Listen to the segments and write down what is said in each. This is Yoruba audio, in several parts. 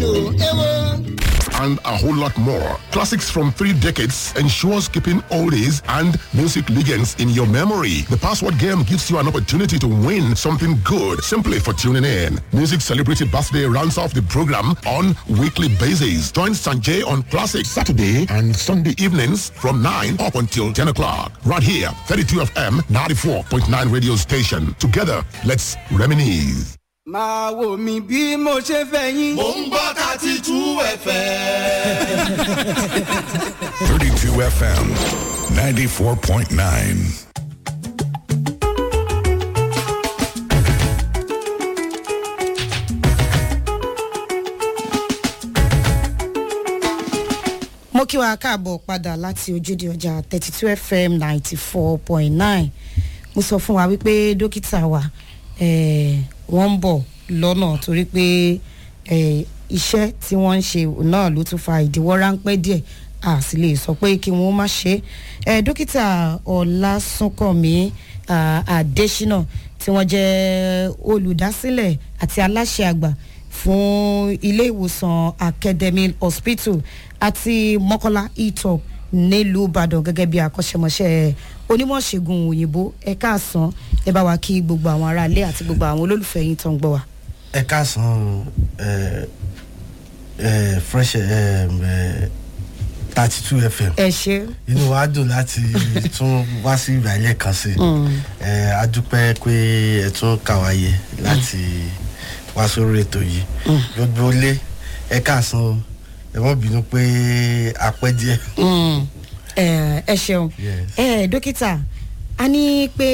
lò éwo. and a whole lot more. Classics from three decades ensures keeping oldies and music legends in your memory. The password game gives you an opportunity to win something good simply for tuning in. Music Celebrity Birthday rounds off the program on weekly basis. Join Sanjay on Classic Saturday and Sunday evenings from 9 up until 10 o'clock. Right here, 32 FM 94.9 radio station. Together, let's reminisce. máa wò mí bí mo ṣe fẹ́ yín. mò ń gbọ́ thirty two fm. 32 FM 94.9. mo kí wa káàbọ̀ padà láti ojúde ọjà thirty two fm ninety four point nine mo sọ fún wa wípé dókítà wa eh, wọ́n ń bọ̀ lọ́nà torí pé eh, iṣẹ́ tí wọ́n ń ṣe náà ló tún fa ìdíwọ́ ráńpẹ́ díẹ̀ a sì lè sọ pé kí wọ́n má ṣe é eh, dókítà ọlásùnkànmí ah, adésínà tí wọ́n jẹ́ olùdásílẹ̀ àti aláṣẹ àgbà fún ilé ìwòsàn academy hospital àti mọ́kọ́lá etop nílùú ìbàdàn gẹ́gẹ́ bí akọ́ṣẹ́mọṣẹ́ onímọ̀ṣègùn òyìnbó ẹ káàsán ẹ bá wa kí gbogbo àwọn aráalé àti gbogbo àwọn olólùfẹ́ yín tó ń gbọ́ wa. ẹ káàsán ẹ ẹ fresh thirty two fm ẹ ṣe inú wa dùn láti tún wá sí ìgbàlẹ̀ kan sí ẹ adúpẹ́ pé ẹ tún kà wáyé láti wá sórí ètò yìí gbogbo lé ẹ káàsán o ẹ mọ̀ bínú pé a pẹ́ díẹ̀. ẹ ẹ ṣeun Yes. ẹ dókítà a ní pé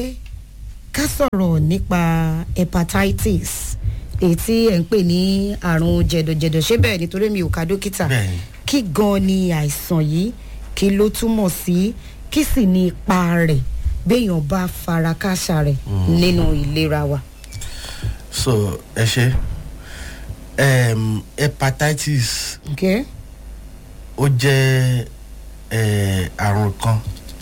ká sọ̀rọ̀ nípa hepatitis èyí tí ẹ̀ ń pè ní àrùn jẹ̀dọ̀jẹ̀dọ̀ ṣé bẹ́ẹ̀ nítorí mi ò ka dókítà Bẹ́ẹ̀ni. kí gan ni àìsàn yìí kí ló túmọ̀ sí kí sì ní ipa rẹ̀ béèyàn bá fara káṣá rẹ̀ nínú ìlera wa. so ẹ ṣe um, hepatitis Okay? ó jẹ́ eh, àrùn kan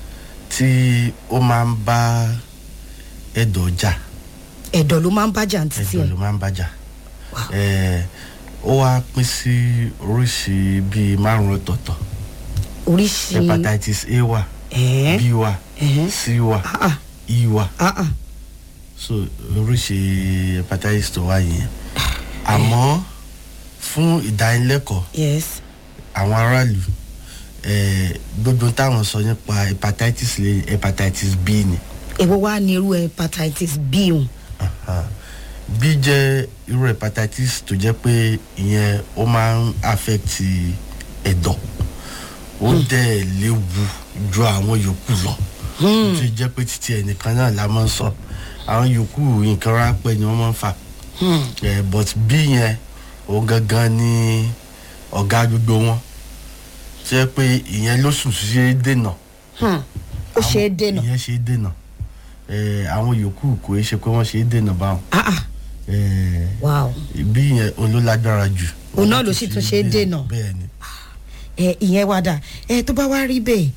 tí ó máa ń bá ẹ̀dọ̀ jà ẹ̀dọ̀ ló máa ń bájà ní títí ẹ̀dọ̀ ẹ̀ ló máa ń bá jà Wow. Eh, ó wá pín sí oríṣi bíi márùn ọ̀tọ̀ọ̀tọ̀ oríṣi hepatitis a wà ẹ̀ẹ́ b wà ẹ̀ẹ́ c wà ah ah e wà ah ah so oríṣi hepatitis tó wà yẹn àmọ́ fún ìdánilẹ́kọ̀ọ́ yes àwọn aráàlú eh, gbogbo táwọn sọ nípa hepatitis lè hepatitis b ni èwo wá ní irú hepatitis b òun Aha. b jẹ́ irú hepatitis tó jẹ́ pé ìyẹn ó máa ń affect ẹ̀dọ̀ ó dẹ̀ léwu ju àwọn yòókù lọ ó ti jẹ́ pé títí ẹnìkan náà la máa ń sọ àwọn yòókù nǹkan ráńpẹ́ ni wọ́n máa ń fà Eh, but b yẹn òun gangan ni ọ̀gá gbogbo wọn tó jẹ́ pé ìyẹn ló sùn sí ṣe é dènà Hmm. ó ṣe é dènà ìyẹn ṣe é dènà Eh, àwọn yòókù kò í ṣe pé wọ́n ṣe é dènà báwọn ah ah Eh, wow bí yẹn òun ló lágbára jù. Òun náà ló sì tún ṣe é dènà. bẹ́ẹ̀ ni ẹ ìyẹn wá dà ẹ tó bá wá rí bẹ́ẹ̀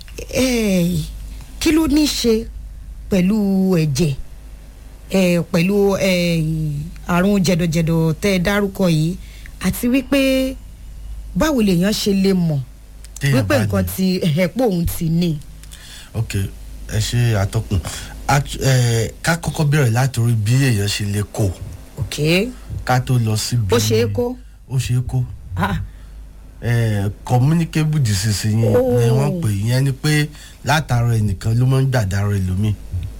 ẹ kí ló ní í ṣe pẹ̀lú ẹ̀jẹ̀ ẹ pẹ̀lú ẹ àrùn jẹ̀dọ̀jẹ̀dọ̀ tẹ́ ẹ dárúkọ yìí àti wípé báwo lèèyàn ṣe lè mọ̀ Téèyàn wípé bá nǹkan ní. ti ẹ̀pọ̀ òun ti ní. ok ẹ ṣe àtọkùn Act- eh, ká kọ́kọ́ bẹ̀rẹ̀ látòrí bí èèyàn ṣe lè kó ok ká tó lọ síbi. ó ṣe é kó ó ṣe é kó ah Eh, communicable disease yẹn Oh. ni wọ́n pè yẹn ni pé látara ẹnìkan ló máa ń gbàdára ẹlòmíì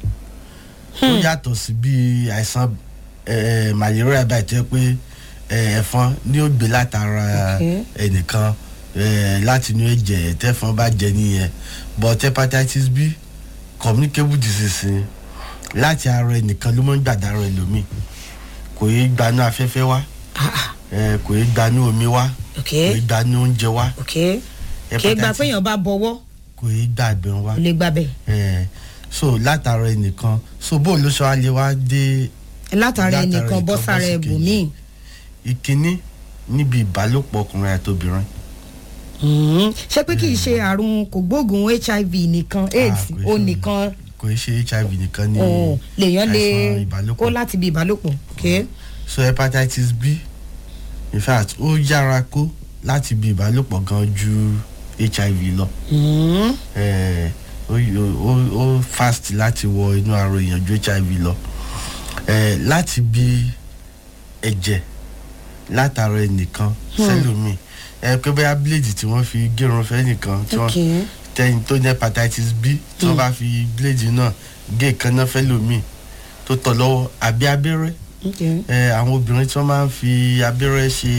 ó yàtọ̀ sí bí àìsàn eh, malaria báyìí tó yẹ pé eh, ẹ̀fọn ni ó gbé látara Okay. ẹnìkan eh, láti inú ẹ̀jẹ̀ tẹ́fọn bá jẹ nìyẹn but hepatitis b communicable disease ni láti ara ẹnìkan ló máa ń gbàdára ẹlòmíì kò yé gbanú afẹ́fẹ́ wá ah ah eh, kò yé gbanú omi wá ok kò yé gbanú oúnjẹ wá ok kì í gba pé èèyàn bá bọwọ́ kò yé gbàgbẹ́ wá kò lè gbàbẹ̀ Eh, so látara ẹnìkan so bó ló ṣe wá lè wá dé látara Látara ẹnìkan bọ́ ẹnìkan sára bọ́ sí ẹbùnmíì ìkíní níbi ìbálòpọ̀ ọkùnrin àti obìnrin Mhm. ṣé pé kì í ṣe àrùn kògbóògùn hiv nìkan aids kò í ó ṣe- nìkan kò í ṣe hiv nìkan ní oh, lèèyàn lè àìsàn ìbálòpọ̀. kó láti bí ìbálòpọ̀ ok so hepatitis b in fact ó yára kó láti bí ìbálòpọ̀ gan ju hiv lọ Eh, ó ó- ó fast láti wọ inú ara èèyàn ju hiv lọ Eh, láti bí ẹ̀jẹ̀ látara ẹnìkan sẹ́lòmíì ẹ pé bóyá bíléèdì tí wọ́n fi gérun fẹ́ nìkan tí wọ́n Okay. tẹ́yìn tó ní hepatitis b tí wọ́n bá fi bíléèdì náà gé ìkànnà fẹ́ lòmíì tó tọ̀ lọ́wọ́ àbí abẹ́rẹ́ Okay. ẹ àwọn obìnrin tí wọ́n máa ń fi abẹ́rẹ́ ṣe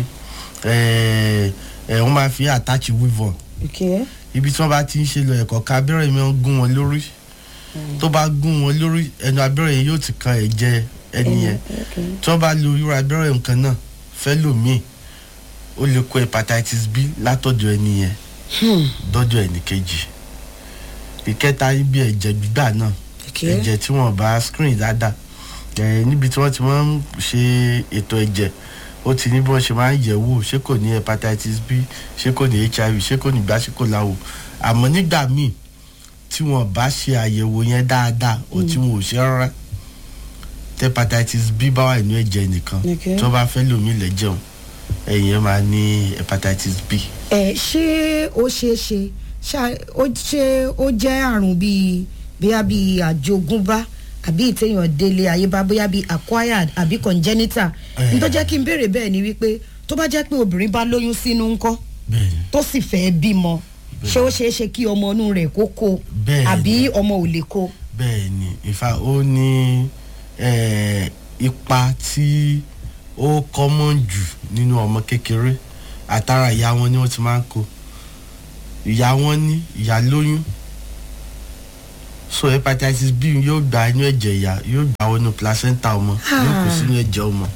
ẹ ẹ wọ́n máa fi attach weave on Okay. ibi tí wọ́n bá ti ń ṣe lọ ẹ̀kọ́ ká abẹ́rẹ́ mi ń gún wọn lórí tó bá gún wọn lórí ẹnu abẹ́rẹ́ yẹn yóò ti kan ẹ̀jẹ̀ ẹni yẹn Okay. tí wọ́n bá lo irú abẹ́rẹ́ nǹkan náà fẹ́ lòmíì ó lè kó hepatitis b látọ̀dọ̀ ẹni yẹn dọ́jọ́ ẹni kejì ìkẹta ibi ẹ̀jẹ̀ gbígbà náà Okay. ẹ̀jẹ̀ tí wọ́n bá screen dáadáa ẹ̀ níbi tí wọ́n ti máa ń ṣe ètò ẹ̀jẹ̀ ó ti ní bí wọ́n ṣe máa ń yẹ̀ wò ṣé kò ní hepatitis b ṣé kò ní hiv ṣé kò ní gbá ṣé kò láwò àmọ́ nígbà míì tí wọ́n bá ṣe àyẹ̀wò yẹn dáadáa ó tí wọn ò ṣe rárá tí hepatitis b bá wà nínú ẹ̀jẹ̀ nìkan Okay. tí wọ́n bá fẹ́ lòmí lẹ́jẹun ẹ̀yìn yẹn máa ní hepatitis b. ẹ ṣé ó ṣeé ṣe ṣá- ó ṣe ó jẹ́ àrùn bíi bóyá bíi àjogúnbá àbí ìtẹ̀yàn délé àyíbá bóyá bíi acquired àbí congenital Eh. nítorí jẹ́ kí n béèrè bẹ́ẹ̀ ni wípé tó bá jẹ́ pé obìnrin bá lóyún sínú ńkọ́ bẹ́ẹ̀ni tó sì fẹ́ bímọ ṣé ó ṣeé ṣe kí ọmọ inú rẹ̀ kó kó Bẹ́ẹ̀ni. àbí ọmọ ò lè kó. bẹ́ẹ̀ ni ìfà ó ní eh, ipa tí ó common jù nínú ọmọ kékeré àtàrà ìyá wọn ni wọ́n ti máa ń kó ìyá wọn ní ìyá lóyún so hepatitis b yóò gba inú ẹ̀jẹ̀ ìyá yóò gba wọnú placenta ọmọ yóò kó sínú ẹ̀jẹ̀ ọmọ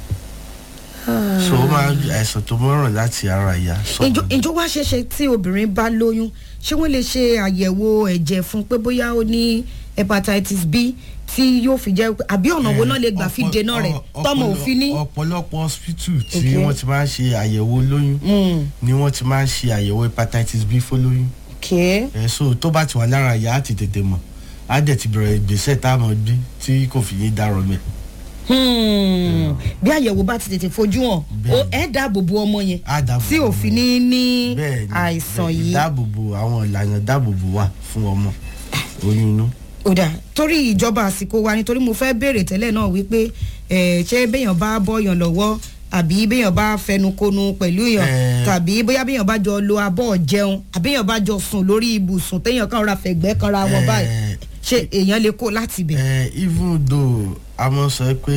so ó máa ń àìsàn tó mọ́ràn láti ara ìyá ìjọ sọ́mọ ìjọ wá ṣeéṣe tí obìnrin bá lóyún ṣé wọ́n lè ṣe àyẹ̀wò ẹ̀jẹ̀ fún pé bóyá ó ní hepatitis b tí yóò fi jẹ́ àbí ọ̀nà wo náà lè gbà fi Ọ̀pọ̀- dènà rẹ̀ ọ̀- tọmọ ọ̀pọ̀lọ- òfin ní. ọ̀pọ̀lọpọ̀ hospital tí Okay. wọ́n ti máa ń ṣe àyẹ̀wò lóyún Mm, ni wọ́n ti máa ń ṣe àyẹ̀wò hepatitis b fólóyún okay. ẹ̀ so tó bá ti wà lára ìyá á ti tètè mọ̀ á dẹ̀ ti bẹ̀rẹ̀ ìgbésẹ̀ tá a mọ̀ bí tí kò fi yín dárọ̀ mẹ́ Hmm, bí àyẹ̀wò bá ti tètè fojú hàn Bẹ́ẹ̀ni. ó ẹ̀ dáàbò bo ọmọ yẹn á dáàbò tí bo òfin ọmọ. ní ní Bẹ́ẹ̀ni, àìsàn bẹ́ẹ̀, yìí. ìdáàbòbò àwọn ìlànà ìdáàbòbò wà fún ọmọ oyún inú. ó dà torí ìjọba àsìkò wa nítorí mo fẹ́ béèrè tẹ́lẹ̀ náà wípé ẹ̀, ṣé béèyàn bá bọ́yàn lọ́wọ́ àbí béèyàn bá fẹnukonu pẹ̀lú yàn Eh. tàbí bóyá béèyàn bá jọ lo abọ́ jẹun àbí béèyàn bá jọ sùn lórí ibùsùn téèyàn kan ra fẹ̀gbẹ́ kan ra wọn Eh. báyìí ṣé èèyàn lè kó láti bẹ̀. ẹ even though a mọ̀ sọ pé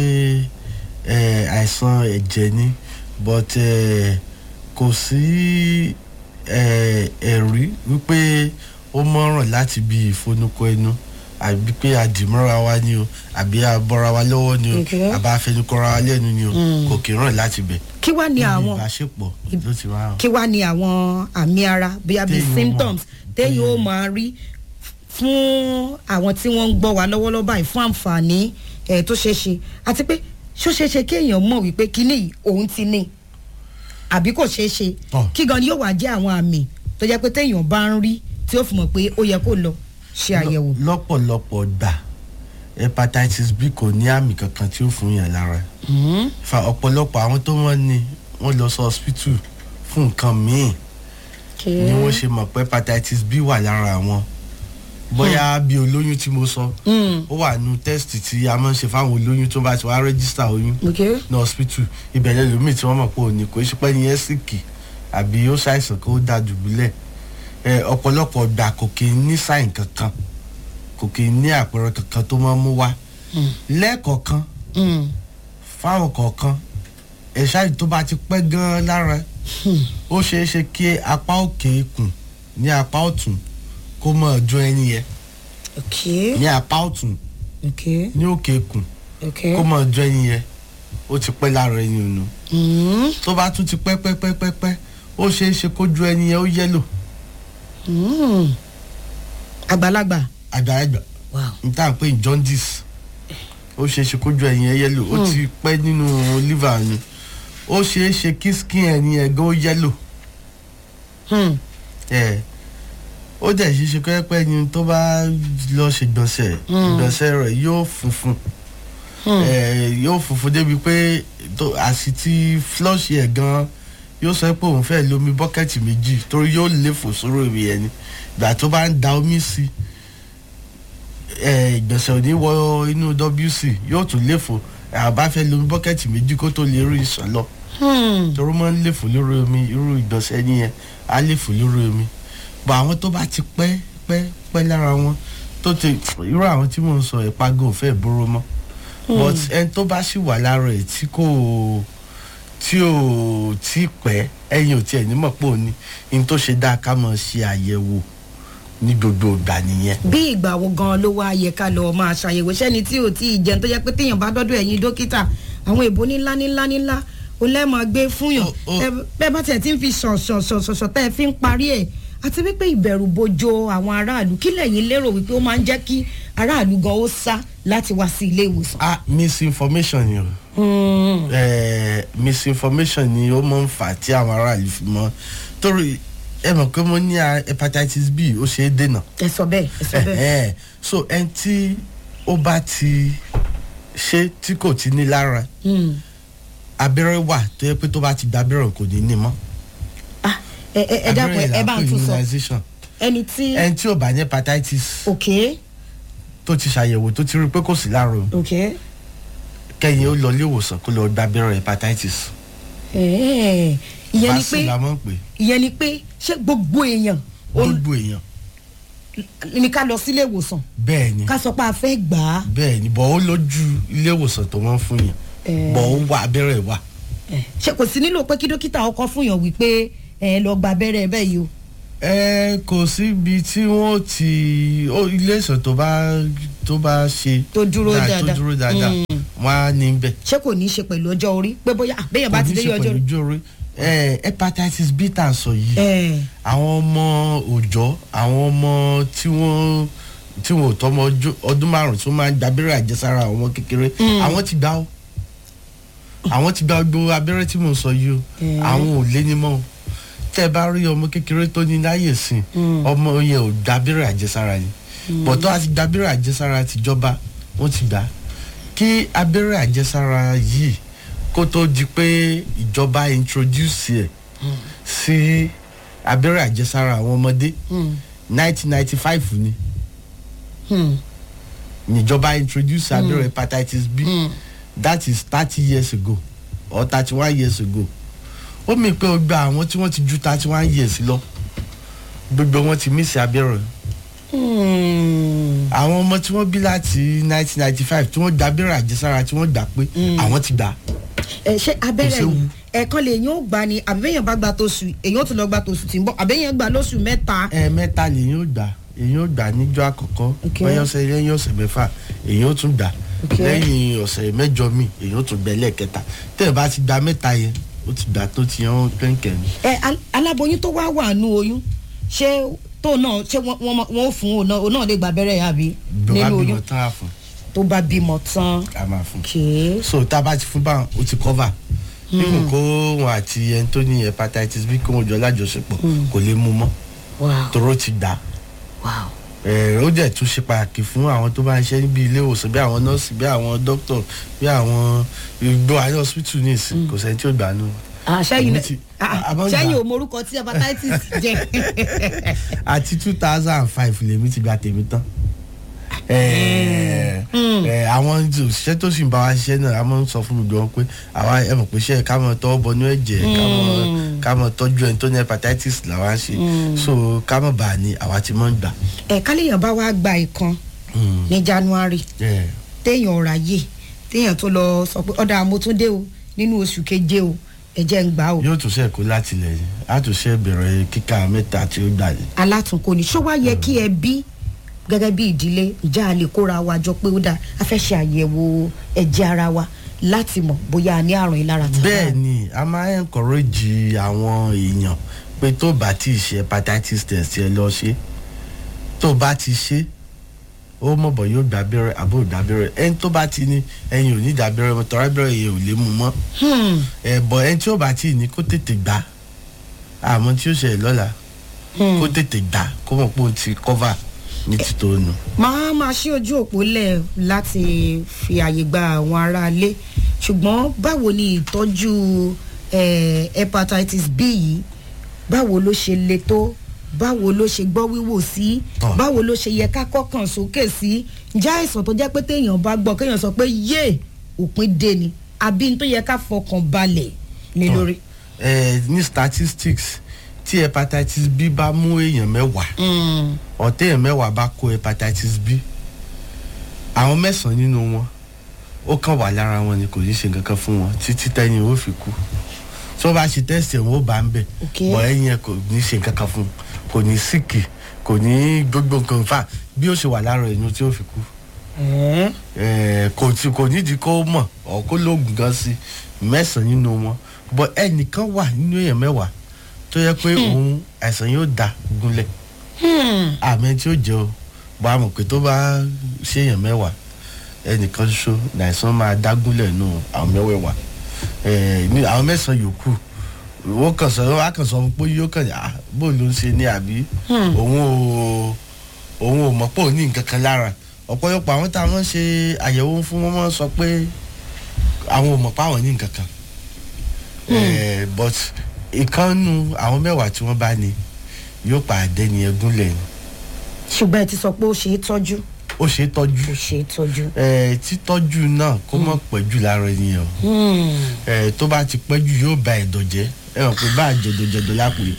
ẹ àìsàn ẹ̀jẹ̀ ni but ẹ kò sí ẹ ẹ̀rí wípé ó mọ̀ràn láti bí ìfonúkọ ẹnu àbí pé àdìmọ́ra wa ni o àbí àbọ̀ra wa lọ́wọ́ ni o Okay. àbá afẹnukọra wa lẹ́nu ni o kò kì í ràn láti bẹ̀. kí wá ní Níbi àwọn ìbáṣepọ̀ ló ti máa hàn. kí wá ní àwọn àmì ara bóyá bíi Téèyàn ó symptoms mọ̀. téèyàn ó Mm. máa rí fún àwọn tí wọ́n ń gbọ́ wa lọ́wọ́lọ́wọ́ báyìí fún àǹfààní ẹ̀ tó ṣeé ṣe àti pé ṣó ṣeé ṣe kéèyàn mọ̀ wípé kíní yìí òun ti ní àbí kò ṣeé ṣe Tọ́. kí gan ni yóò wá jẹ́ àwọn àmì tó jẹ́ pé téèyàn bá ń rí tí ó fi mọ̀ pé ó yẹ kó lọ ṣe àyẹ̀wò. lọ́pọ̀lọpọ̀ gbà hepatitis b kò ní àmì kankan tí ó fún yàn lára fa ọ̀pọ̀lọpọ̀ àwọn tó wọ́n ní wọ́n lọ sí hospital fún nǹkan míì ni wọ́n ṣe mọ̀ pé hepatitis b wà lára wọn bóyá bí olóyún tí mo sọ ó wà nù test tí a máa ń ṣe fáwọn olóyún tó bá ti wá register oyún Okay. ní hospital ìbẹ̀rẹ̀ lómi tí wọ́n mọ̀ pé òní kò ṣe pé ní ẹ́sìkì àbí ó ṣàìsàn kó dá dùbúlẹ̀ ẹ ọ̀pọ̀lọpọ̀ gbà kò kì í ní sáìn kankan kò kì í ní àpẹẹrẹ kankan tó máa ń mú wá lẹ́ẹ̀kọ̀ọ̀kan Mm. fáwọn kọ̀ọ̀kan ẹ̀ṣá yìí tó bá ti pẹ́ gan-an lára ó ṣeé ṣe kí apá òkè ikùn ní apá ọ̀tún kó mọ̀ ọjọ́ ẹni yẹn okay ní apá ọ̀tún okay ní òkè ikùn okay. kó mọ̀ ọjọ́ ẹni yẹn ó ti pẹ́ lára ẹni ònu Mm. tó bá tún ti pẹ́ pẹ́ pẹ́ pẹ́ pẹ́ ó ṣeé ṣe kójú ẹni yẹn ó yẹ́lò Mm. àgbàlagbà àgbàlagbà wow. n tá à ń pè ní jaundice ó ṣeé ṣe kójú ẹni yẹn yẹ́lò ó ti pẹ́ nínú liver ni ó ṣeé ṣe kí skin ẹni yẹn gan ó yẹ́lò Hmm. ẹ̀ ó dẹ̀ ṣeé ṣe kọ́ pẹ́ ni tó bá lọ ṣègbọ̀nsẹ̀ ìgbọ̀nsẹ̀ rẹ̀ yóò funfun ẹ, yóò funfun débi pé tó- àsìtì flush ẹ̀ gan yóò sọ pé òun fẹ́ lomi bọ́kẹ́tì méjì torí yóò léfò sóró ìwé yẹn ni ìgbà tó bá ń da omi sí ẹ, ìgbọ̀nsẹ̀ ò ní wọ inú wc yóò tún léfò àbá fẹ́ lomi bọ́kẹ́tì méjì kó tó lè rí ìsàn lọ torí wọ́n ń léfò lórí omi irú ìgbọ̀nsẹ̀ nìyẹn á léfò lórí omi bọ̀ àwọn tó bá ti pẹ́ pẹ́ pẹ́ lára wọn tó ti irú àwọn tí mò ń sọ ìpagò fẹ́ bóró mọ́ but ẹni tó bá sì wà lára ẹ̀ tí kò tí ò tí pẹ́ ẹ̀yìn ò tiẹ̀ nímọ̀ pé òní ní tó ṣe dáa ká mọ̀ ṣe àyẹ̀wò ní gbogbo ìgbà nìyẹn. bí ìgbà wo gan ló wá yẹ ká lọ máa ṣàyẹ̀wò sẹ́ni tí ò tí ì jẹun tó jẹ́ pé téèyàn bá dọ́dọ̀ ẹ̀yin dókítà àwọn èbó ńlá ńlá ńlá ó lẹ́mọ̀ gbé fúnyàn Ó- ó- ẹ- bẹ́ẹ̀ bá tiẹ̀ ti ń fi ṣọ̀ṣọ̀ṣọ̀ṣọ̀ tẹ́ ẹ fi ń parí ẹ̀ àti wípé ìbẹ̀rù bojo àwọn aráàlú kí lẹ́yìn lérò wípé ó máa ń jẹ́ kí aráàlú gan ó sá láti wá sí ilé ìwòsàn. ah misinformation ni o eh, misinformation ni ó máa ń fà tí àwọn aráàlú fi mọ́ torí ẹ mọ̀ pé mo ní ah, hepatitis b ó ṣe é dènà. ẹ sọ bẹ́ẹ̀ ẹ sọ bẹ́ẹ̀. Ẹ̀hẹ́n. so ẹni tí ó bá ti ṣe tí kò ti ní lára Hmm. abẹ́rẹ́ wà tó yẹ pé tó bá ti gba abẹ́rẹ́ kò ní ní mọ́. Ah, ẹ ẹ ẹ dákun ẹ ẹ bá ń tún sọ immunization ẹni tí ẹni tí ò bá ní hepatitis òkè tó ti ṣàyẹ̀wò tó ti rí i pé kò sí lára o òkè kẹ́yìn ó lọ ilé ìwòsàn kó lọ gba abẹ́rẹ́ hepatitis. ẹ̀ẹ́ ìyẹn ni vaccine pé la máa ń pè ìyẹn ni pé ṣé gbogbo èèyàn ó gbogbo èèyàn ní ká lọ sílé ìwòsàn bẹ́ẹ̀ ni ká sọ pé a fẹ́ gbà á bẹ́ẹ̀ ni bọ̀ ó lójú ilé ìwòsàn tó wọ́n fún yẹn Eh. bọ̀ ó wà abẹ́rẹ́ wà. ẹ̀, ṣé kò sí nílò pé kí dókítà ọkọ fún yàn wípé ẹ lọ gba abẹ́rẹ́ bẹ́ẹ̀ yìí o. ẹ kò síbi tí wọn ti ó ilé ìsàn tó bá tó bá ṣe Tó dúró dáa- dáadáa. tó dúró dáadáa wọn á ní bẹ ṣé kò ní í ṣe pẹ̀lú ọjọ́ orí pé bóyá àbẹ́yẹn bá kò ti ní dé ṣe ọjọ́ pẹ̀lú orí. ojú orí ẹ hepatitis b tá à ń sọ yìí ẹ̀ àwọn ọmọ òòjọ́ àwọn ọmọ tí wọ́n tí wọn ò tọmọ ọjọ́- ọdún márùn tí wọ́n máa ń gba abẹ́rẹ́ àjẹsára àwọn ọmọ kékeré àwọn ti gbà ó àwọn ti gba gbogbo abẹ́rẹ́ tí mò ń sọ yìí o Eh. àwọn ò lé ní mọ́ o tẹ́ ẹ bá rí ọmọ kékeré tó ní láyè sìn ọmọ yẹn ò gba abẹ́rẹ́ àjẹsára ni bọ̀tọ́ àti gba abẹ́rẹ́ àjẹsára tìjọba wọ́n ti gbà á. kí abẹ́rẹ́ àjẹsára yìí kó tó di pé ìjọba introduce ẹ̀ sí abẹ́rẹ́ àjẹsára àwọn ọmọdé nineteen ninety five ni níjọba introduce abẹ́rẹ́ hepatitis b that is thirty years ago or thirty one years ago ó mi pé ó gba àwọn tí wọ́n ti ju thirty one years lọ gbogbo wọn ti mísì abẹ́rẹ́ àwọn ọmọ tí wọ́n bí láti nineteen ninety five tí wọ́n gba abẹ́rẹ́ àjẹsára tí wọ́n gbà pé àwọn ti gbà ẹ ṣé abẹ́rẹ́ séwu. yìí ẹ̀ẹ̀kan lè yín ó gbà ni àbẹ́yẹn bá gba tóṣù èyàn ó tún lọ gba tóṣù tí ń bọ̀ àbẹ́yẹn gbà lóṣù mẹ́ta. ẹ̀ẹ̀mẹ́ta lèyìn ó gbà èyàn ó gbà níjọ́ àkọ́kọ́ Okay. lẹ́yìn ọ̀sẹ̀ lẹ́yìn ọ̀sẹ̀ mẹ́fà èyàn ó tún gbà Okay. lẹ́yìn ọ̀sẹ̀ mẹ́jọ mi èyàn ó tún gbẹ lẹ́ẹ̀kẹta tẹ́ ẹ bá ti gba mẹ́ta yẹn ó ti gbà tó ti yan kẹ́ńkẹ́ ni. ẹ al- aláboyún tó wá wà nù oyún ṣé tó náà ṣé wọ́n- wọ́n máa- wọ́n ó fún òun náà òun náà lè gba abẹ́rẹ́ yà bí bí wàá nínú bímọ oyún tán á fún tó bá bímọ tán. a máa fún. kèé so tá a bá ti fún báwọn ó ti cover even kó wọn àti ẹni tó ní hepatitis bí kó wọn jọ lájọṣepọ̀ kò lè mú mọ́ wow toró ti gbà wow ẹ̀ ó dẹ̀ tún ṣe pàtàkì fún àwọn tó bá ń ṣe níbi ilé ìwòsàn bí àwọn nọ́ọ̀sì bí àwọn dókítà bí àwọn ìgbó ayé hospital ní ìsìn kò sẹ́ni tí ó gbà nù. ah sẹ́yìn Èmi náà ti- ah, a máa ń sẹ́yìn gbà. ò morúkọ tí hepatitis jẹ́ àti two thousand and five lèmi ti gba tèmi tán. Ẹ, ẹ, àwọn òṣìṣẹ́ tó sì ń bá wa ṣiṣẹ́ náà a máa ń sọ fún gbogbo wọn pé àwa ẹ mọ̀ pé iṣẹ́ ká mọ̀ tọwọ́ bọnú ẹ̀jẹ̀ ká mọ̀ ká mọ̀ tọ́jú ẹni tó ní hepatitis làwa ń ṣe so ká mọ̀ bá a ní àwa ti mọ̀ ń gbà. ẹ̀ káléèyàn bá wá gba ìkan Mm. ní january Ẹ, téèyàn ráyè téèyàn tó lọ sọ pé ọ̀dà àmótúndé o nínú oṣù keje o ẹ̀jẹ̀ ń gbà o yóò tún ṣe kó láti lẹ̀ yìí á tún ṣe bẹ̀rẹ̀ kíkà mẹ́ta tí ó gbà yìí. alátùnkò ní ṣó wá yẹ kí ẹ bí gẹ́gẹ́ bí ìdílé ìjà a lè kóra wa jọ pé ó dáa a fẹ́ ṣe àyẹ̀wò ẹ̀jẹ̀ ara wa láti mọ̀ bóyá a ní àrùn ìlara tàbí bẹ́ẹ̀ ni a máa ń encourage àwọn èèyàn pé tó bá ti ṣe hepatitis test ẹ lọ ṣe tó bá ti ṣe ó mọ̀ bọ̀ yóò gbà abẹ́rẹ́ àbó gbà abẹ́rẹ́ ẹni tó bá ti ní ẹyin ò ní gbà abẹ́rẹ́ mọ́ tọ́ra abẹ́rẹ́ yẹn ò lè mú mọ́ ẹ̀ bọ̀ ẹni tí ó bá ti ní kó tètè gbà àmọ́ tí ó ṣẹlẹ̀ lọ́la kó tètè gbà kó mọ̀ pé ó ti cover ní títò nù. máa máa ṣí ojú òpó lẹ̀ láti fi àyè gba àwọn aráalé ṣùgbọ́n báwo ni ìtọ́jú eh, hepatitis b yìí báwo ló ṣe le tó báwo ló ṣe gbọ́ wíwò sí Tọ́. báwo ló ṣe yẹ ká kọ́kàn sókè sí ǹjẹ́ àìsàn tó jẹ́ pé téèyàn bá gbọ́ kéèyàn sọ pé yé òpin dé ni àbí n tó yẹ ká fọkàn balẹ̀ lé Tọ́. lórí. ẹ ní statistics tí hepatitis b bá mú èèyàn mẹ́wàá ọ̀tẹ́ èèyàn mẹ́wàá bá kó hepatitis b àwọn mẹ́sàn-án nínú wọn ó kàn wà lára wọn ni kò ní ṣe nǹkan kan fún wọn títí tẹ́yìn ó fi kú tí wọ́n bá ṣe tẹ́sítì wọn ó bá ń bẹ̀ Okay. bọ̀ ẹ̀yìn ẹ̀ kò ní ṣe nǹkan kan fún un kò ní síkì kò ní gbogbo nǹkan fà bí ó ṣe wà lára ẹ̀yìn tí ó fi kú Ẹ̀ẹ́. Eh, kò tí kò nídìí kó mọ̀ ọ̀ kó lóògùn gan sí mẹ́sàn-án nínú wọn bọ̀ ẹnìkan wà nínú èèyàn mẹ́wàá tó yẹ pé òun àìsàn yóò da gúnlẹ̀ àmì tí ó jẹ́ o bọ́ àmọ̀ pé tó bá ṣèyàn mẹ́wàá ẹnìkan ṣoṣo láìsàn máa dá gúnlẹ̀ nù àwọn mẹ́wẹ̀ẹ̀wá Eh, ní àwọn mẹ́sàn-án yòókù wọ́n kàn sọ wọ́n á kàn sọ pé yóò kàn yà bó ló ń ṣe ní àbí òun ò òun ò mọ̀ pé òun ní nǹkan kan lára ọ̀pọ̀lọpọ̀ àwọn táwọn ṣe àyẹ̀wò fún wọn máa ń sọ pé àwọn ò mọ̀ pé àwọn ní nǹkan kan Eh, but ìkànnù àwọn mẹ́wàá tí wọ́n bá ní yóò pa àdẹ́ni ẹgúnlẹ̀ ni ṣùgbọ́n ẹ ti sọ pé ó ṣe é tọ́jú ó ṣe é tọ́jú ó ṣe é tọ́jú. Eh, títọ́jú náà kó mọ̀ pẹ́jù lára ènìyàn Eh, tó bá ti pẹ́jù yóò ba ẹ̀dọ̀ jẹ́ ẹ mọ̀ pé bá jẹ̀dọ̀jẹ̀dọ̀ lápò yìí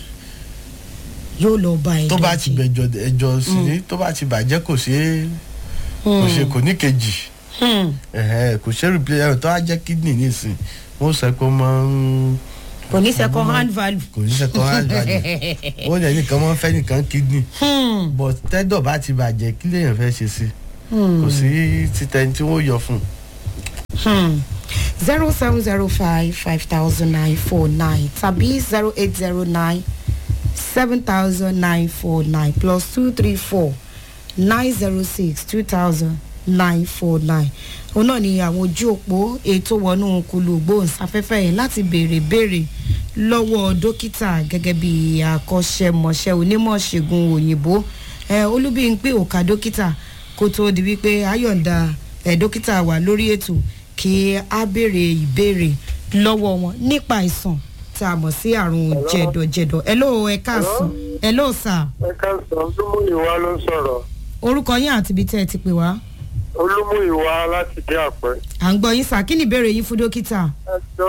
yóò lọ bá ẹ tó bá ti bẹjọ ẹjọ sí ni tó bá ti bàjẹ́ kò ṣe é kò ṣe kò ní kejì ẹ̀hẹ́, kò ṣe replace ẹ̀rọ tó wá jẹ́ kidney nísìn wọ́n sọ pé ó máa ń kò ní second hand value. kò ní second hand value wọ́n yẹ nìkan máa ń fẹ́ nìkan kidney but tẹ́dọ̀ bá ti bàjẹ́ kí lèèyàn fẹ́ ṣe sí kò sí títẹni tí wọ́n yọ fún un. zero seven zero five five thousand nine four nine tàbí zero eight zero nine seven thousand nine four nine plus two three four nine zero six two thousand nine four nine òun náà ni àwọn ojú òpó ètò wọnú kulu gbóhùnsáfẹ́fẹ́ yẹn láti béèrè béèrè lọ́wọ́ dókítà gẹ́gẹ́ bí akọ́ṣẹ́mọṣẹ́ onímọ̀ ṣègùn òyìnbó ẹ olúbíyìnpé òkà dókítà kó tóó di wípé ayọ̀ǹda ẹ dókítà wà lórí ètò kí á béèrè ìbéèrè lọ́wọ́ wọn nípa àìsàn tá a mọ̀ sí àrùn jẹ̀dọ̀jẹ̀dọ̀ ẹ ló ẹ káàsán ẹ ló sà ẹ káàsán olúmúyìwá ló ń sọ̀rọ̀ orúkọ yín àti ibi tẹ́ ẹ ti pè wá olúmúyìwá láti dé àpẹ. à ń gbọ́ yín sà kí ni ìbéèrè yín fún dókítà. ẹ jọ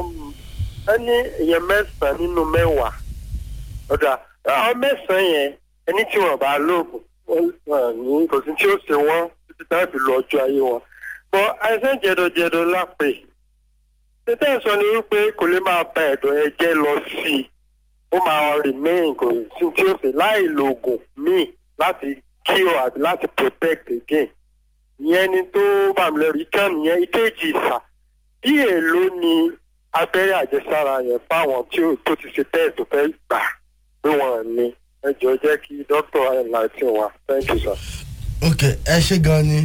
ẹni èèyàn mẹ́sàn-án nínú mẹ́wàá ọ̀dà àwọn mẹ́sàn-án yẹn ẹni tí wọ́n bá lóògùn wọ́n ní kò sí tí ó ṣe wọ́n títí táwọn fi lọ ọjọ́ ayé wọn. bọ́ àìsàn jẹ̀dọ̀jẹ̀dọ̀ lápè tètè sọ ni wípé kò lè máa ba ẹ̀dọ̀ ẹ jẹ́ lọ sí i ó máa remain kò sí tí ó ṣe láì lo oògùn míì láti cure àbí láti protect again ìyẹn ni tó bá mi lẹ́rù ìkan nìyẹn ìkejì ìsà bí èèló ni abẹ́rẹ́ àjẹsára yẹn fáwọn tí ó tó ti ṣe tẹ́ẹ̀ tó fẹ́ gbà pé wọ́n ní ẹ jọ jẹ́ kí dókítà enlighten wa thank you sir. ok ẹ ṣe gan ni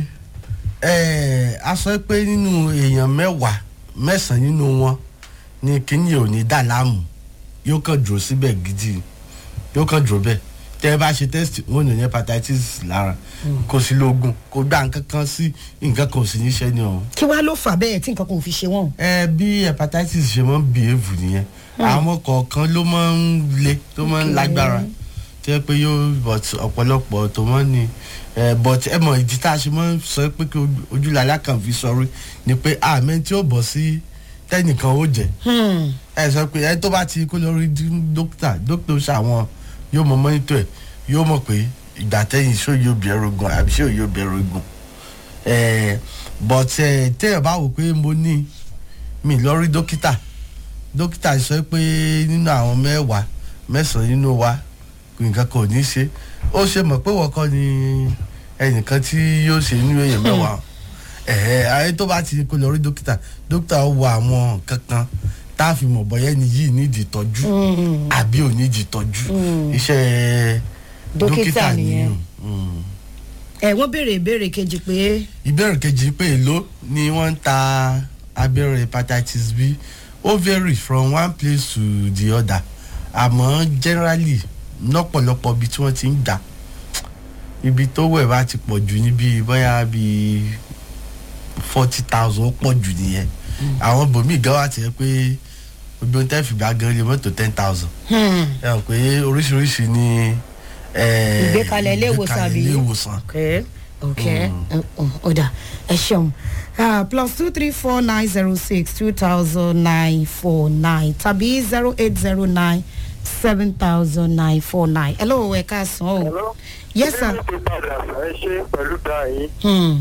ẹ a sọ pé nínú èèyàn mẹ́wàá mẹ́sàn-án nínú wọn ni kíní ò ní dà láàmú yóò kàn dúró síbẹ̀ gidi yóò kàn dúró bẹ́ẹ̀ tẹ́ ẹ bá ṣe test wọn ò ní hepatitis lára kò sí lóògùn kò gbà nǹkan kan sí nǹkan kan ò sí níṣẹ́ ni ọ̀hún kí wàá ló fà bẹ́ẹ̀ tí nǹkan kan ò fi ṣe wọ́n. ẹ bí hepatitis ṣe máa ń behave nìyẹn àwọn kọ̀ọ̀kan ló máa ń le tó máa ń lágbára tó yẹ pé yóò but ọ̀pọ̀lọpọ̀ tó máa ń ní ẹ but ẹ mọ̀ ìdí tá a ṣe máa ń sọ pé kí ojúlàlá kan fi sọrí ni pé àmì tí ó bọ̀ sí tẹ́nìkan ó jẹ́ ẹ sọ pé ẹ tó bá ti kó lọ rí dókítà dókítà ó ṣàwọn yóò mọ mọ́nítọ̀ ẹ̀ yóò mọ̀ pé ìgbà tẹ́yìn ṣó yóò bẹ̀rù ogun àbí ṣó yóò bẹ̀rù ogun ẹ̀ but ẹ̀ tẹ́yọ̀ bá wò pé mo ní mi lọ rí dókítà dókítà sọ pé nínú àwọn mẹ́wàá mẹ́sàn-án nínú wa nǹkan kan ò ní ṣe ó ṣe mọ̀ pé wọ́n kọ́ ni ẹnìkan tí yóò ṣe nínú èèyàn mẹ́wàá ẹ̀ẹ́ ayé tó bá ti kó lọ rí dókítà dókítà ó wo àwọn nǹkan kan tá a fi mọ̀ bọ́yá ẹni yìí nídìí ìtọ́jú àbí ò nídìí ìtọ́jú iṣẹ́ Dókítà dókítà nìyẹn. nìyẹn. Mm ẹ wọ́n béèrè ìbéèrè kejì pé ìbéèrè kejì pé èló ni wọ́n ń ta abẹ́rẹ́ hepatitis b ó vary from one place to the other àmọ́ generally lọ́pọ̀lọpọ̀ ibi tí wọ́n ti ń gbà ibi tó wẹ̀ bá ti pọ̀ jù níbi bóyá bíi forty thousand ó pọ̀ jù nìyẹn àwọn bòmíì gan wà tiẹ̀ pé gbogbo ohun tẹ́ fi gbà gan lè mọ́tò ten thousand Hmm. ẹ hàn pé oríṣiríṣi ni eh, Ìgbékalẹ̀ ilé ìwòsàn ìgbékalẹ̀ àbí? ilé ìwòsàn okay okay ọ̀dà ẹ ṣeun Ah, plus two three four nine zero six two thousand nine four nine tàbí zero eight zero nine seven thousand nine four nine hello ẹ káàsán o Hello? yes sir Ilé ìwé padà ẹ ṣe pẹ̀lú dáhìn. hmm.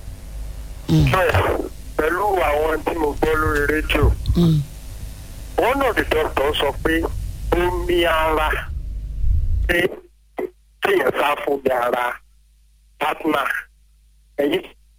Bẹ́ẹ̀ pẹ̀lú àwọn tí mo gbọ́ lórí rédíò. Hmm. One of the doctors sọ pé omi ara pé kéèyàn sá fún mi ara partner. Ẹ̀yin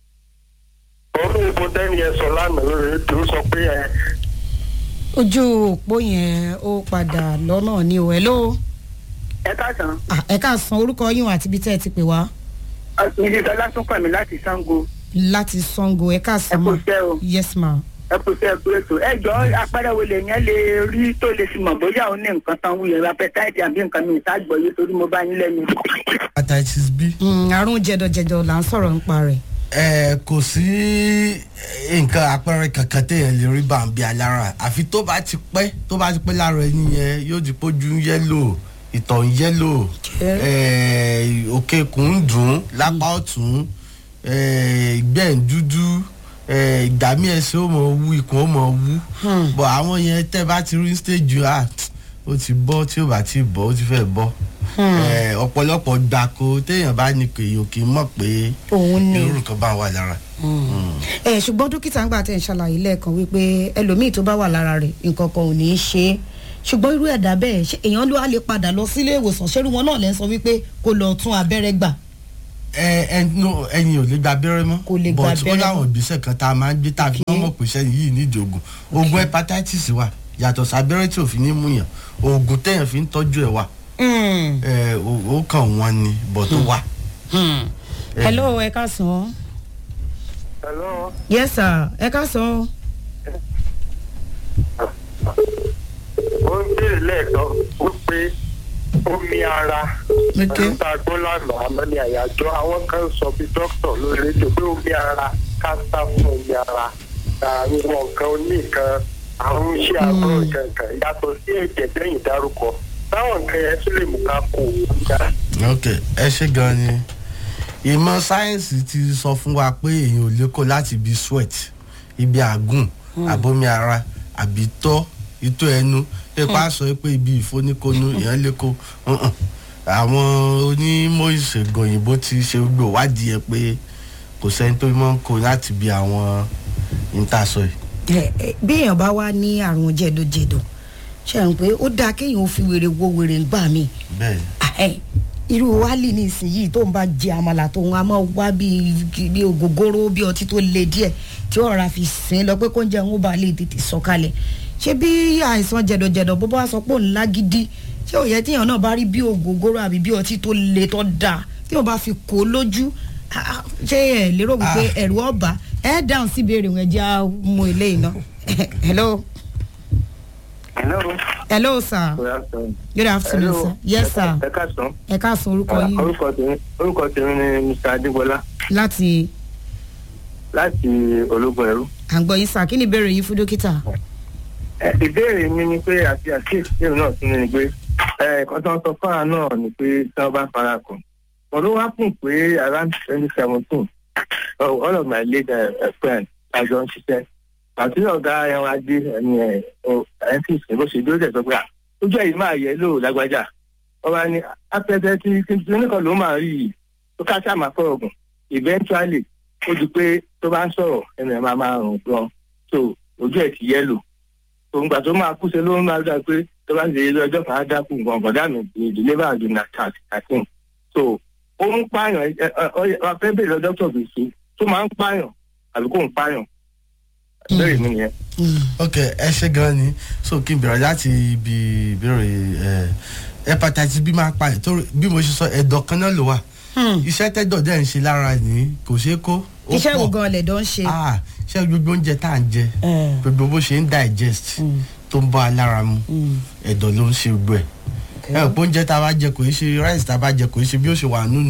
ọdún ìbò tẹ́ni ẹ sọ lánàá lórí rédíò sọ pé ẹ ojú òpó yẹn ó padà lọ́nà ní o hello ẹ káàsán Ah, ẹ káàsán orúkọ yín àti ibi tẹ́ ẹ ti pè wá ilé ìtọ́lá tún kàn mí láti sango láti sango ẹ káàsán ẹ kò ma fẹ́ o yes ma ẹ kò fẹ́ kúrò tó ẹ jọ apẹ́rẹ́ wo lè yẹn lè rí tó lè fi mọ̀ bóyá òun ní nǹkan tán wúyẹ̀ apẹ́táìtì àbí nǹkan mi ìtagbọ̀yé torí mo bá yín lẹ́nu. hepatitis b Hmm, àrùn jẹdọjẹdọ là ń sọ̀rọ̀ nípa rẹ̀ ẹ kò sí nǹkan àpẹẹrẹ kankan téèyàn lè rí bàǹbí alára àfi tó bá ti pẹ́ tó bá ti pẹ́ lára ẹni yẹn yóò di pójú ń yẹ́lò ìtọ̀ ń yẹ́lò eh, òkè kùn ń dùn ún lápá ọ̀tún eh, ìgbẹ́ ń dúdú eh, ìgbàmí ẹsẹ̀ ó mọ̀ wú ikùn ó mọ̀ wú bọ̀ àwọn yẹn tẹ́ bá ti rí stage ah ó ti bọ́ tí ó bá ti bọ́ ó ti fẹ́ bọ́ Eh, ọ̀pọ̀lọpọ̀ gbàkó téèyàn bá ní kèèyàn kì í mọ̀ pé òun ni irú nǹkan bá wà lára. ẹ ṣùgbọ́n dókítà ń gbà tẹ̀ ń ṣàlàyé lẹ́ẹ̀kan wípé ẹlòmíì tó bá wà lára rẹ̀ nǹkan kan ò ní í ṣe é ṣùgbọ́n irú ẹ̀dá bẹ́ẹ̀ ṣé èèyàn ló wá lè padà lọ sílé ìwòsàn ṣerú wọn náà lẹ́ ń sọ wípé kó lọ tún abẹ́rẹ́ gbà ẹ ẹ no ẹyin ò lè gba abẹ́rẹ́ mọ́ Kò lè gba but ó abẹ́rẹ́ láwọn mọ́. ìgbésẹ̀ kan tá a máa ń gbé tá a fi Okay. mọ́ mọ̀ pé sẹ́yìn yìí nídìí oògùn oògùn hepatitis wà yàtọ̀ sí abẹ́rẹ́ tí ò fi ní mú yàn oògùn téèyàn fi ń tọ́jú ẹ̀ wà Hmm. ẹ ó ó kàn wọ́n ni but ó wà. hello ẹ káàsán hello yes sir ẹ káàsán ó ń béèrè lẹ́ẹ̀kan wípé omi ara Okay. níta gbọ́ lánàá àmọ́ ní àyájọ́ àwọn kan sọ bí dókítà lórí rédíò pé omi ara ká sá fún omi ara àwọn nǹkan oníkan àrùn iṣẹ́ àbúrò kankan yàtọ̀ sí ẹ̀jẹ̀ lẹ́yìn dárúkọ táwọn nǹkan yẹn tún lè mú ká kó o já. ok ẹ ṣe gan ni ìmọ̀ sáyẹ́nsì ti sọ fún wa pé èèyàn ò lè kó láti ibi sweat ibi àgùn àbomi ara àbí tọ́ itọ́ ẹnu ipa sọ pé ibi ìfóníkónú èèyàn lè kó Mm-mm. àwọn onímọ̀ ìṣègùn òyìnbó ti ṣe gbò wádìí ẹ pé kò sẹ́ni tó mọ̀ ń kó láti ibi àwọn ìtasọ̀ yìí. ẹ ẹ, bí èèyàn bá wá ní àrùn jẹdọjẹdọ ṣe ń pé ó dáa kéèyàn ó fi wèrè wo wèrè gbà mí bẹ́ẹ̀ ẹ irú wálì ní ìsinyìí tó ń bá jẹ àmàlà tó ń wá máa wá bí bí ògógóró bí ọtí tó le díẹ̀ tí ó rà fi sìn lọ pé kó ń jẹ ń bá lè tètè sọ̀kalẹ̀ ṣé bí àìsàn jẹ̀dọ̀jẹ̀dọ̀ bó bá sọ pé òun lágídí ṣé òye tíyàn náà bá rí bí ògógóró àbí bí ọtí tó le tó dáa tí wọn bá fi kó lójú ah, ah, ṣé ẹ lérò wípé ẹ̀rù ọba ẹ dáhùn sí ìbéèrè wọn ẹ jẹ́ á mú eléyìí náà hello hello. hello sir good afternoon sir yes sir ẹ káàsán. ẹ káàsán orúkọ yín orúkọ tèmi orúkọ tèmi ni mr adébọlá láti láti ológun ẹrú. à ń gbọ́ yín sá kí ni ìbéèrè yín fún dókítà. Ẹ, ìbéèrè mi ni pé àti àkíyèsí èrò náà tún ní pé ẹ̀ẹ̀kan tó ń sọ fún àwọn náà ni pé tí wọ́n bá fara kàn. wọ́n ló wá fún pé around twenty seventeen all of my late uh, friends àjọ ń ṣiṣẹ́. àti ọ̀gá ẹran adé ẹni ẹ̀ ẹ̀ tí ìsìn bó ṣe dúró dẹ̀ sọ pé à ojú ẹ̀yìn máa yẹ lóò lágbájá. wọ́n bá ní afẹ́fẹ́ tí tí oníkan ló máa rí yìí tó ká sáà máa fọ́ ọ̀gùn eventually ó di pé tó bá ń sọ̀rọ̀ ẹnu ẹ̀ máa máa rùn gan so ojú ẹ̀ ti yẹ́lò òǹgbà tó máa kú sí ló ń máa dá pé tó bá ń ṣe ilé ọjọ́ kan á dákú nǹkan bọ̀dá mi ní deliver and na tax thirteen so ó ń pààyàn ẹ ẹ ọ fẹ́ bèrè lọ dókítà gbèsè tó máa ń pààyàn àbí kò ń pààyàn bẹ́ẹ̀ mi nìyẹn. ok ẹ ṣe gan ni so kí n bẹ̀rẹ̀ láti ibi ìbéèrè ẹ hepatitis b máa pa ẹ̀ tó bí mo ṣe sọ ẹ̀dọ̀ kan náà ló wà iṣẹ́ tẹ́dọ̀ dẹ̀ ń ṣe lára ní kò ṣeé kó ó iṣẹ́ wo pọ̀. gan lẹ̀dọ̀ ń ṣe. ah ṣé gbogbo oúnjẹ tá à ń jẹ Eh. gbogbo bó ṣe ń digest tó ń bọ́ alára mu ẹ̀dọ̀ ló ń ṣe gbogbo ẹ̀ ẹ ò pé oúnjẹ tá a bá jẹ kò í ṣe rice tá a bá jẹ kò í ṣe bí ó ṣe wà nínú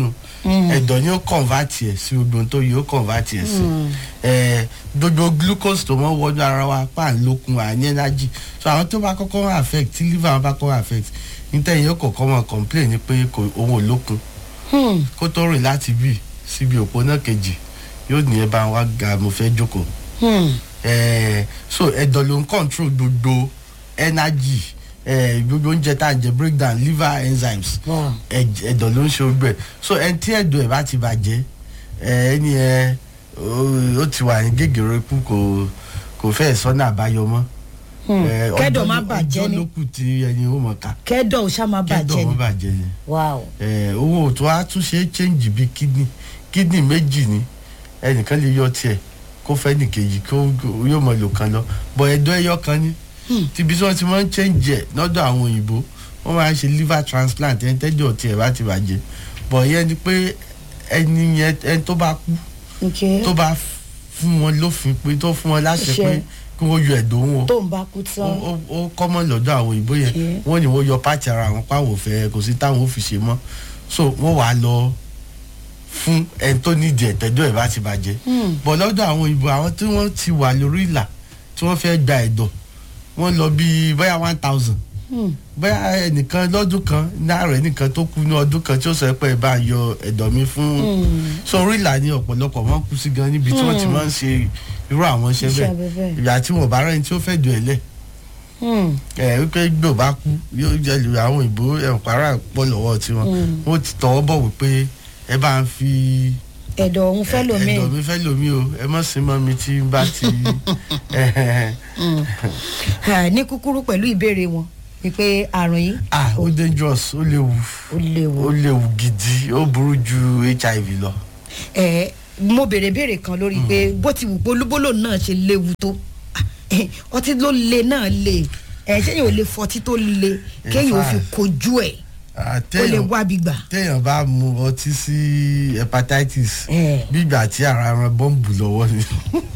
ẹ̀dọ̀ ni ó convert ẹ̀ sí gbogbo ohun tó yẹ ó convert ẹ̀ sí ẹ̀ gbogbo glucose tó mọ́ wọnú ara wa pa ń lókun à ní energy so àwọn tó bá kọ́kọ́ affect tí liver wọn bá kọ́kọ́ affect nítorí yóò kọ̀ọ̀kan mọ̀ complain ni pé kò òun ò lókun kó tó rìn láti bì síbi òpó náà kejì yóò ní ẹ bá wa ga mo fẹ́ jókòó Eh, so ẹ̀dọ̀ ló ń control gbogbo energy eh, gbogbo oúnjẹ tá à ń jẹ breakdown liver enzymes Wow. ẹ̀j- ẹ̀dọ̀ ló ń ṣe ogbẹ so ẹni tí ẹ̀dọ̀ ẹ̀ bá ti bàjẹ́ eh, ẹni ẹ ó- ó ti wà ní gègèrè kú kò kò fẹ́ sọ́nà àbáyọ mọ́. Eh, Kẹ́dọ̀ ọjọ́ má ló- bàjẹ́ ni. ọjọ́ ló kù tí ẹni ó mọ̀ ká kẹ́dọ̀ ò ṣá máa bàjẹ́ kẹ́dọ̀ ni ó bàjẹ́ ni wow eh, owó tó a tún ṣe é change bíi kidney kidney méjì ni ẹnìkan lè yọ tiẹ̀ kó fẹ́ nìkejì kó kó- yóò mọ lò kan lọ bọ̀ ẹ̀dọ̀ ẹyọ kan ni tíbi tí wọ́n ti máa ń change ẹ̀ lọ́dọ̀ àwọn òyìnbó wọ́n máa ń ṣe liver transplant ẹni tẹ́jọ́ tiẹ̀ bá ti bàjẹ́ bọ̀ yẹn ni pé ẹni yẹn ẹni tó bá kú ok tó bá fún wọn lófin pé tó fún wọn láṣẹ Ṣe. pé kí wọ́n yọ ẹ̀dọ̀ wọn tó ń bá kú ó tán ó- ó kọ́mọ̀ lọ́dọ̀ àwọn òyìnbó yẹn Okay. wọ́n ní wọ́n yọ pàtì ara àwọn páwọ̀ fẹ́ kò sí táwọn ò fi ṣe mọ́ so wọ́n wàá lọ fún ẹni tó nídìí ẹ̀tẹ́jọ́ ẹ̀ bá ti bàjẹ́ bọ̀ lọ́dọ̀ àwọn òyìnbó àwọn tí wọ́n ti wà lórí ìlà tí wọ́n fẹ́ gba ẹ̀dọ̀ wọ́n lọ bíi bóyá one thousand bóyá ẹnìkan lọ́dún kan náírà ẹnìkan tó kú ní ọdún kan tí ó sọ pé ẹ bá yọ ẹ̀dọ̀ mi fún so orí ìlà ni ọ̀pọ̀lọpọ̀ wọn kú sí gan níbi tí wọ́n ti máa ń ṣe irú àwọn iṣẹ́ Iṣẹ́ bẹ́ẹ̀ abẹ bẹ́ẹ̀. ìgbà tí wọn bá rẹ́ni tí ó fẹ́ dùn ẹ̀ lẹ̀ Hmm. ẹ wípé gbò bá kú yóò jẹ lu àwọn òyìnbó ẹ̀ǹpárá pọ̀ lọ́wọ́ tiwọn wọ́n ti tọwọ́ bọ̀ wípé ẹ bá ń fi ẹ̀dọ̀ òun fẹ́ lómi ẹ̀dọ̀ mi fẹ́ lomi o ẹ mọ̀ sí mọ́ mi tí n bá ti Ah, ní kúkúrú pẹ̀lú ìbéèrè wọn wípé àrùn yìí ah ó dangerous ó léwu ó léwu ó léwu gidi ó burú ju hiv lọ. ẹ mo béèrè béèrè kan lórí pé bó ti wù pé olúbólò náà ṣe léwu tó ah, eh, ọtí ló le náà le ẹ ṣéyìn ò lè fọtí tó le kéèyàn ò fi fact. kojú ẹ Ah, ó lè téèyàn- wábi gbà. téèyàn bá mu ọtí sí hepatitis Eh. gbígbà tí ara ran bọ́ǹbù lọ́wọ́ ni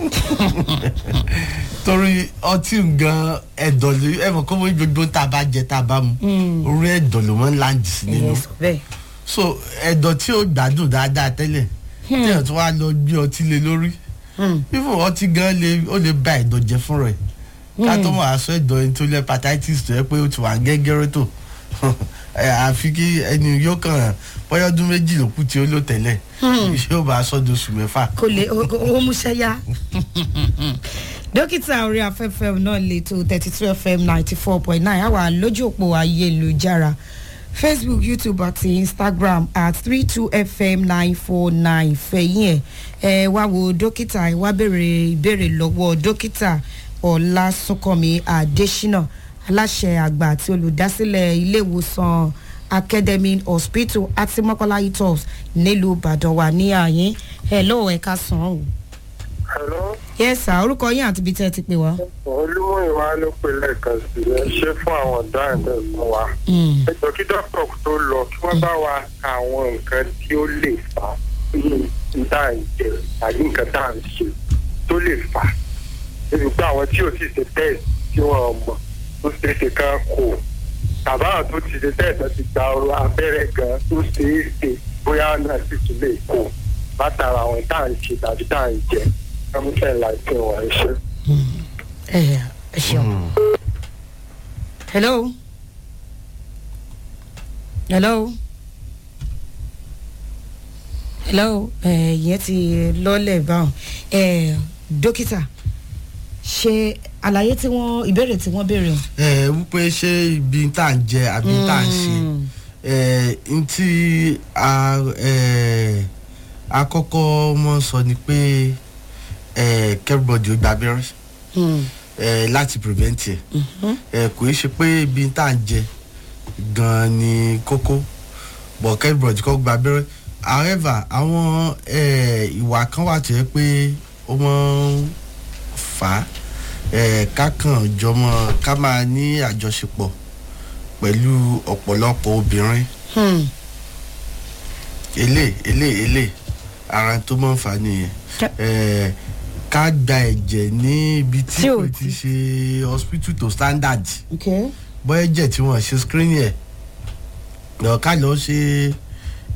torí ọtí gan ẹ̀dọ̀ ló ẹ mọ̀ kó wọ́n gbogbo tá a bá jẹ tá a bá mu orí ẹ̀dọ̀ ló máa ń láǹdì sí nínú ẹ̀yẹ sọ bẹ́ẹ̀. so ẹ̀dọ̀ tí ó gbádùn dáadáa tẹ́lẹ̀ téèyàn tó wá lọ gbé ọtí lé lórí fífún ọtí gan lè ó lè ba ẹ̀dọ̀ jẹ fún rẹ̀ ká tó mọ̀ àṣọ ẹ̀dọ̀ ẹni tó lé hepatitis tó yẹ pé ó ti wà gẹ́gẹ́rẹ́ tó ẹ, àfi kí ẹni yóò kàn bọ́yọ́dún méjì ló kù tí ó lò tẹ́lẹ̀ yóò bá aṣọ doṣù mẹ́fà. kò lè ó ó múṣẹ́ yá. dókítà orí afẹ́fẹ́ náà lè tó thirty two fm ninety four point nine àwa lójú òpó ayélujára facebook youtube àti instagram at three two fm nine four nine fẹ̀yìn ẹ̀ ẹ wá wo dókítà ẹ wá béèrè ìbéèrè lọ́wọ́ dókítà ọ̀làsùnkànmí adésínà aláṣẹ àgbà àti olùdásílẹ̀ ilé ìwòsàn academy hospital àti mọ́kànlá itos nílùú ìbàdàn wà ní àyín ẹ lọ́wọ́ ẹ̀ka sàn án o. hello yes sir orúkọ yín àti ibi tẹ́ ẹ ti pè wá. olúmọ̀ọ́wá ló pe lẹ́ẹ̀kan sí ẹ ṣe fún àwọn ọ̀daràn tẹ̀ fún wa. Mm. ẹ jọ kí dókítà tó lọ kí wọ́n bá wa ka àwọn nǹkan tí ó lè fà á ní tá à ń jẹ tàbí nǹkan tá à ń ṣe tó lè fà á. ebi pé àwọn tí ò sì ṣe tẹ́ẹ̀sì tí wọ́n mọ̀ tó ṣe é ṣe kán kò tàbá àwọn tó ti ṣe tẹ́ẹ̀sì tó ti gba ọrọ̀ abẹ́rẹ́ gan tó ṣe é ṣe bóyá náà sì tún lè kó látara àwọn tá à ń ṣe tàbí tá à ń jẹ kọ́míṣẹ́ láìpẹ́ wọn ẹ ṣe. ẹ ẹ ṣeun. hello. hello. hello ẹ yẹn ti lọ́lẹ̀ báwọn ẹ dókítà ṣe àlàyé tí wọ́n ìbéèrè tí wọ́n béèrè o. ẹ wípé ṣé ibi tá à ń jẹ àbí tá à ń ṣe ẹ n tí a ẹ akọ́kọ́ mọ́ sọ ni pé ẹ kẹ́rìbọ̀dì ó gba abẹ́rẹ́ Hmm. ẹ láti prevent ẹ ẹ kò í ṣe pé ibi tá à ń jẹ gan ni kókó bọ̀ kẹ́rìbọ̀dì kọ́ gba abẹ́rẹ́ however àwọn ẹ ìwà kan wà tó yẹ pé ó mọ́ ń fà á ẹ ká kàn jọmọ ká máa ní àjọṣepọ̀ pẹ̀lú ọ̀pọ̀lọpọ̀ obìnrin Hmm. elé elé elé ara tó mọ̀ ń fà á nìyẹn Ká- ẹ ká gba ẹ̀jẹ̀ ní ibi tí Tí ò kò ti- ti ṣe hospital to standard okay. bọ́ ẹ̀jẹ̀ tí wọ́n ṣe screening ẹ̀ lọ ká lọ ṣe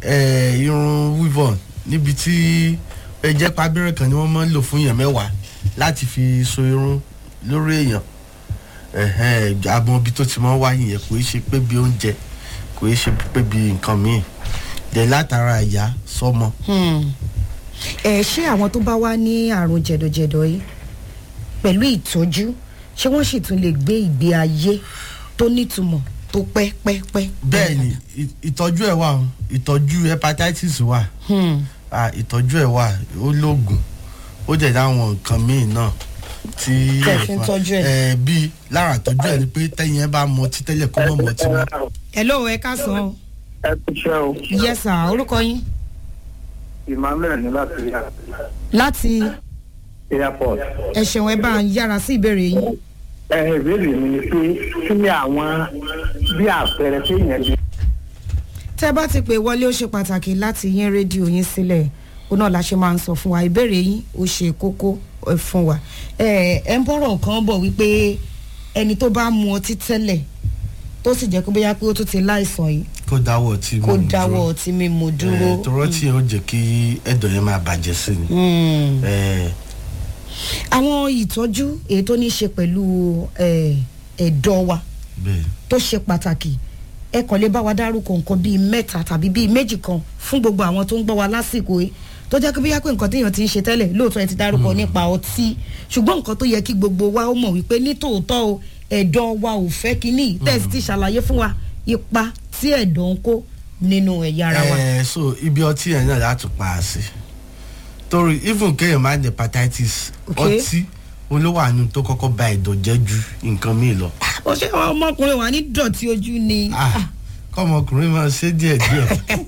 eh, irun weavon níbi tí ẹ jẹ́ pé abẹ́rẹ́ kan ni wọ́n máa ń lò fún èèyàn mẹ́wàá láti fi so irun lórí èèyàn ẹ̀hẹ́n, àmọ́ ibi tó ti máa ń wáyé yẹn kò í ṣe pé bí oúnjẹ kò í ṣe pé bí nǹkan míì dẹ̀ látara ìyá sọmọ. ẹ ṣé àwọn tó bá wá ní àrùn jẹ̀dọ̀jẹ̀dọ̀ yìí pẹ̀lú ìtọ́jú ṣé wọ́n sì tún lè gbé ìgbé ayé tó nítumọ̀ tó pẹ́ pẹ́ pẹ́. bẹ́ẹ̀ ni ì- ìtọ́jú ẹ̀ wà o, ìtọ́jú hepatitis wà Ah, ìtọ́jú ẹ̀ wà ó lóògùn ó jẹ̀ dáwọn nǹkan míì náà tí Tẹ̀ fi ń tọ́jú ẹ̀. ẹ̀ bíi lára ìtọ́jú ẹ̀ ni pé tẹ́yìn ẹ bá mọtí tẹ́lẹ̀ kó mọ̀ mọtí mọ́. hello ẹ káàsán o. ẹ kú iṣẹ́ o yes sir orúkọ yín emmanuel ní láti rí láti airport. ẹ ṣeun ẹ bá ń yára sí ìbéèrè yín. ẹ ìbéèrè mi ni pé kí ni àwọn bí àpẹẹrẹ téèyàn lè tẹ́ bá ti pè wọlé ó ṣe pàtàkì láti yín rédíò yín sílẹ̀ ó náà la ṣe máa ń sọ fún wa ìbéèrè yín ó ṣe kókó ẹ fún wa ẹ ẹ ń bọ̀rọ̀ kan bọ̀ wípé ẹni tó bá mu ọtí tẹ́lẹ̀ tó sì jẹ́ pé bóyá pé ó tún ti láìsàn yìí kó dáwọ́ tí kó dáwọ́ ọtí mímu dúró. tọrọ tí ó jẹ́ kí ẹ̀dọ̀ yẹn máa bàjẹ́ sí ni. Mm. Eh, àwọn ìtọ́jú èyí tó ní í ṣe pẹ̀lú ẹ, ẹ̀dọ̀ wa bẹ́ẹ̀ tó ṣe pàtàkì ẹ kàn lè bá wa dárúkọ nǹkan bíi mẹ́ta tàbí bíi méjì kan fún gbogbo àwọn tó ń gbọ́ wa lásìkò yìí tó jẹ́ pé bóyá pé nǹkan téèyàn ti ń ṣe tẹ́lẹ̀ lóòótọ́ ẹ ti dárúkọ nípa ọtí ṣùgbọ́n nǹkan tó yẹ kí gbogbo wa ó mọ̀ wípé nítòótọ́ o ẹ̀dọ̀ wa ò fẹ́ kínní tẹ̀sí ti ṣàlàyé fún wa ipa tí ẹ̀dọ̀ ń kó nínú ẹ̀yà ara wa. Eh, so ibi ọtí yẹn náà láti pa á sí torí even kéèyàn máa ní hepatitis Okay. ọtí olówó àánú tó kọ́kọ́ ba ẹ̀dọ̀ jẹ́ ju nǹkan míì lọ. ó ṣe àwọn ọmọkùnrin wa ní dọ̀tí ojú ni. Ah, kọ́mọkùnrin máa ṣe díẹ̀ díẹ̀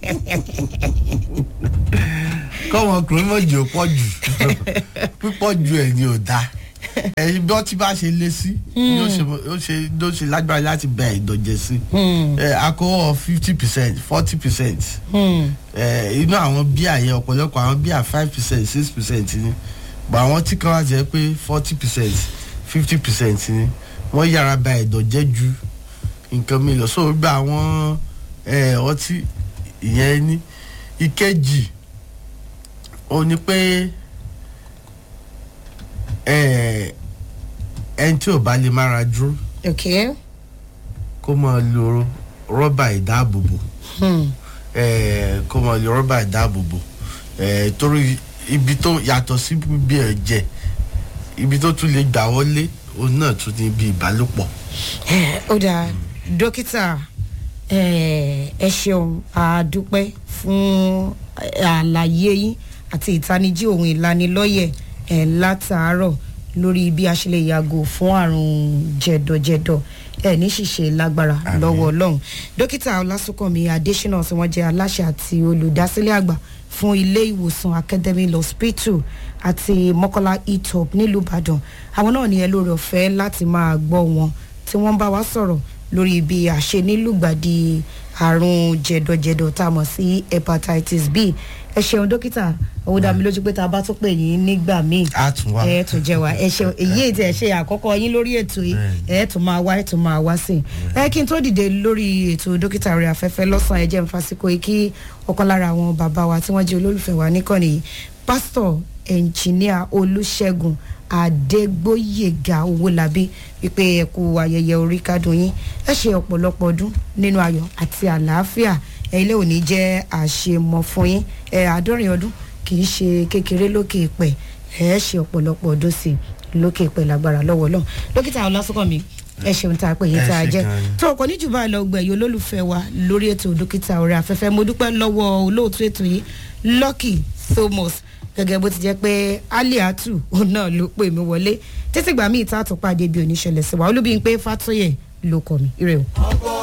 kọ́mọkùnrin máa jẹ́ pọ̀ jù pípọ̀ jù ẹ̀ ni ò dáa ẹ̀yin bí ọtí bá ṣe lé sí ni ó ṣe ó ṣe ló ṣe lágbára láti bẹ ẹ̀dọ̀ jẹ́ sí ẹ̀ akọ́wọ́ fifty percent forty percent inú àwọn bíà yẹn ọ̀pọ̀lọpọ̀ àwọn bíà five percent six percent ni bọ̀ àwọn tí kan wá jẹ́ pé forty percent fifty percent ni wọ́n yára ba ẹ̀dọ̀ jẹ́ ju nǹkan mi lọ so gba àwọn ẹ, ọtí ìyẹn ní ìkejì ó ní pé ẹ, ẹni tí ò bá lè mára dúró okay. kó máa lo rọ́bà ìdáàbòbò Hmm. ẹ, kó máa lo rọ́bà ìdáàbòbò ẹ, torí ibi tó yàtọ̀ sí bí ẹ̀jẹ̀ ibi tó tún lè gbà wọlé òun náà tún ní bí ìbálòpọ̀. ó dáa dókítà ẹ ẹ ṣeun àdúpẹ́ fún àlàyé yín àti ìtanijí ohun ìlanilọ́yẹ̀ ẹ látàárọ̀ lórí bí a ṣe lè yàgò fún àrùn jẹ̀dọ̀jẹ̀dọ̀ ẹ ní ṣìṣe lágbára lọ́wọ́ ọlọ́run dókítà ọlásùnkànmí adésínà tí wọ́n jẹ́ aláṣẹ àti olùdásílẹ̀ àgbà fún ilé ìwòsàn academy hospital àti mọ́kànlá etop nílùú ìbàdàn àwọn náà ní ẹ lórí ọ̀fẹ́ láti máa gbọ́ wọn tí wọ́n bá wa sọ̀rọ̀ lórí bí a ṣe nílùgbàdì àrùn jẹ̀dọ̀jẹ̀dọ̀ tá a mọ̀ sí hepatitis b ẹ ṣeun dókítà owó dá mi lójú pé tá a bá tún pè yín nígbà míì a tún wá. ẹ tún jẹ wá ẹ ṣeun èyí ètò ẹ ṣe àkọ́kọ́ yín lórí ètò yìí ẹ tún máa wá ẹ tún máa wá sí i ẹ kí n tó dìde lórí ètò dókítà rẹ afẹ́fẹ́ lọ́sàn-án ẹ jẹ́ n fásikò yìí kí ọ̀kan lára àwọn bàbá wa tí wọ́n jẹ́ olólùfẹ́ wa níkànnì yìí pásítọ̀ ẹnjìníà olùṣègùn adégbòyègà owólabí wípé ẹ kú ayẹyẹ orí kádùn yín ẹ ṣe ọ̀pọ̀lọpọ̀ ọdún nínú ayọ̀ àti àlàáfíà ẹ ilé òní jẹ́ àṣemọ fún yín ẹ àádọ́rin ọdún kì í ṣe kékeré lókè ìpẹ́ ẹ ṣe ọ̀pọ̀lọpọ̀ ọdún sí i lókè ìpẹ́ lágbára lọ́wọ́ lọ́hùn dókítà ọlásùnkànmí ẹ ṣeun tá a pè yín Ẹ tá a ṣé jẹ gan ni. tó ọkọ níjù báyìí lọ gbẹ̀yìn olólùfẹ́ wa lórí ètò dókítà ọ̀rẹ́ afẹ́fẹ́ mo dúpẹ́ lọ́wọ́ olóòtú ètò yìí lucky thomas gẹ́gẹ́ bó ti jẹ́ pé aliatu òun náà ló pè mí wọlé títí gbà mí ìta àtúpàdé bí oníṣẹ̀lẹ̀ sí wa olúbi ń pé fatoyè ló kọ mi ire o. ọkọ